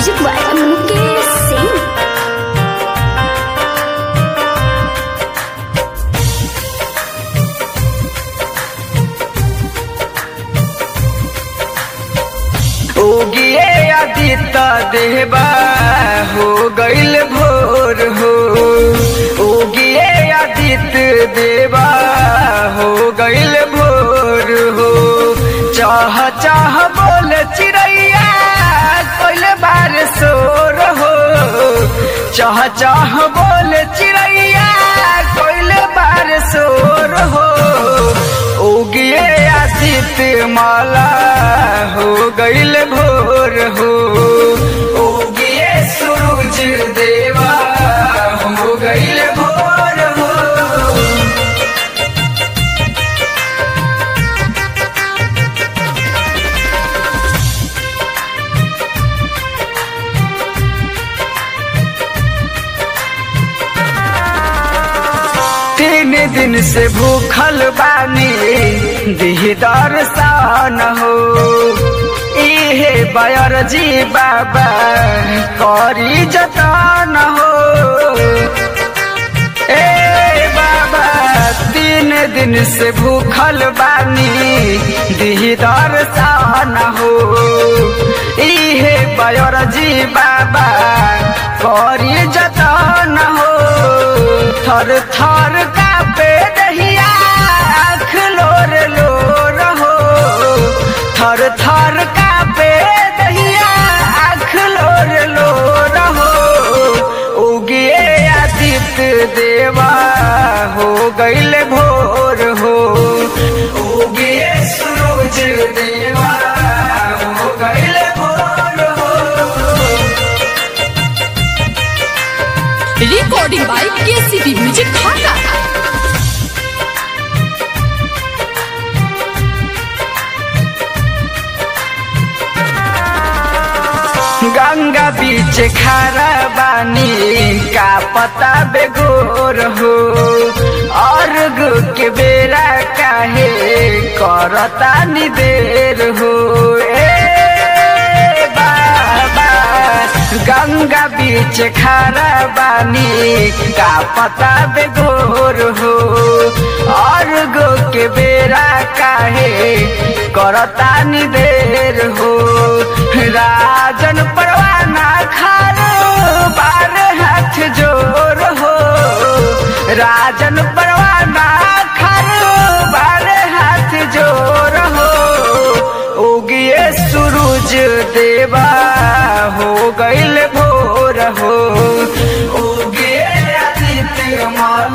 Music by Mukesh Singh उगिए आदित्य देवा हो गईल भोर हो उगिए आदित्य देवा हो गईल भोर हो चाह चाह बोल चिड़ैया कोइल बार सोर हो चाह चाह बोल चिड़ैया कोइल बार सोर हो उगिए आदित्य माला हो गईल भोर हो उगिए सूरज देवा हो गईल भोर हो तीन दिन से भूखल बानी दिहदार सान हो इहे बयर जी बाबा करी जतन हो ए बाबा तीन दिन से भूखल बानी दिहदार सान हो इहे बयर जी बाबा करी जतन हो थर थर कापे दहिया आँख लोर लोर हो थर थर कापे दहिया आँख लोर लोर हो उगिए आदित्य देवा हो गईल भोर हो उगिए सूरज देवा हो गईल भोर हो recording by KCP Music Dhaka. Ganga बीच खारा बानी का पता बेगोर हो अर्घ के बेरा काहे करता नि देर हो ए बाबा गंगा बीच खारा बानी का पता बेगोर हो अर्घ के बेरा काहे करता नि देर हो राजन परवाना खार बार हाथ जोर हो राजन परवाना खार बार हाथ जोर हो उगिए सूरज देवा हो गईल भोर हो उगिए आदित्य माला